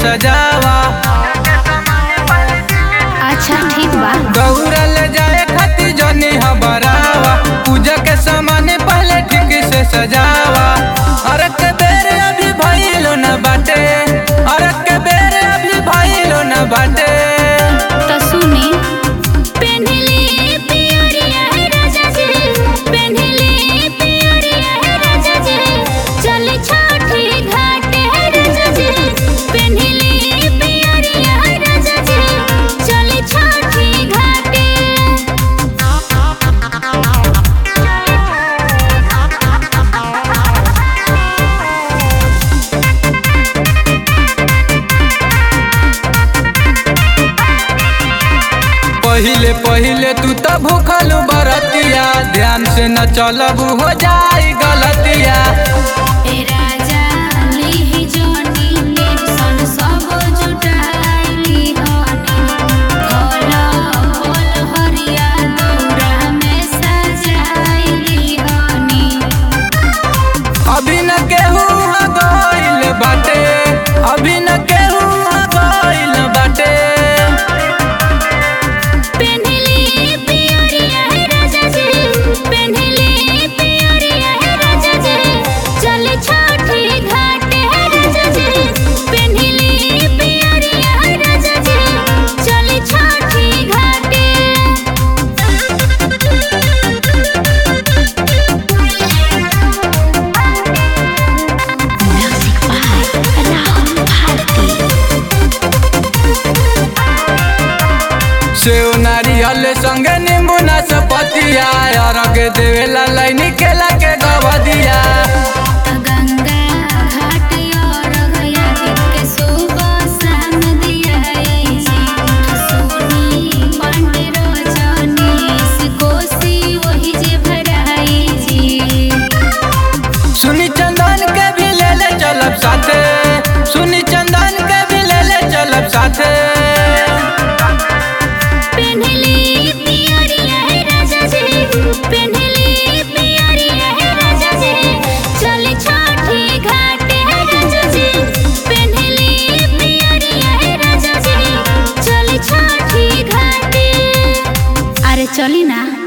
सजावा अच्छा ठीक बा दौड़ा ले जाए खातिर जनी हबरावा पूजा के सामान पहले ठीक से सजावा अरे के बेर अभी भइलो न बाटे अरे के बेर अभी भइलो न बाटे तो सुनी पेन्हली पियरिया है राजा जी पेन्हली पियरिया है राजा जी चल छठी घाट है राजा जी पेन्हली पियरिया है राजा जी चल छठी घाट पहिले पहिले तू त भूखलू बरतिया ध्यान से न चलबू हो जाई गलतिया ए राजा लीही जोनी टेंशन सब जुटाइली हनी फल फल हरिया दौरा में सजाइली हनी अभी न केहू ह गइल बाटे अभी न केहू ह गइल बाटे पेन्हली पियरिया है राजा जी पेन्हली पियरिया है राजा जी चल छठी घाट है राजा जी पेन्हली पियरिया है राजा जी चल छठी सेव नारियल संगे नींबू नाशपतिया अरग देवेला लाइनी केला के गवदिया गंगा घाट और गया के सुबह शाम दिया जी सोनी पांडे रोजनी कोसी वही जे भराई जी सुनी चंदन के भी ले ले चलब साथे सुनी चंदन के भी ले ले चलब साथे पेन्हली पियरिया है राजा जी पेन्हली पियरिया है राजा जी चल छठी घाट है राजा जी पेन्हली पियरिया है राजा जी चल छठी घाट अरे चली ना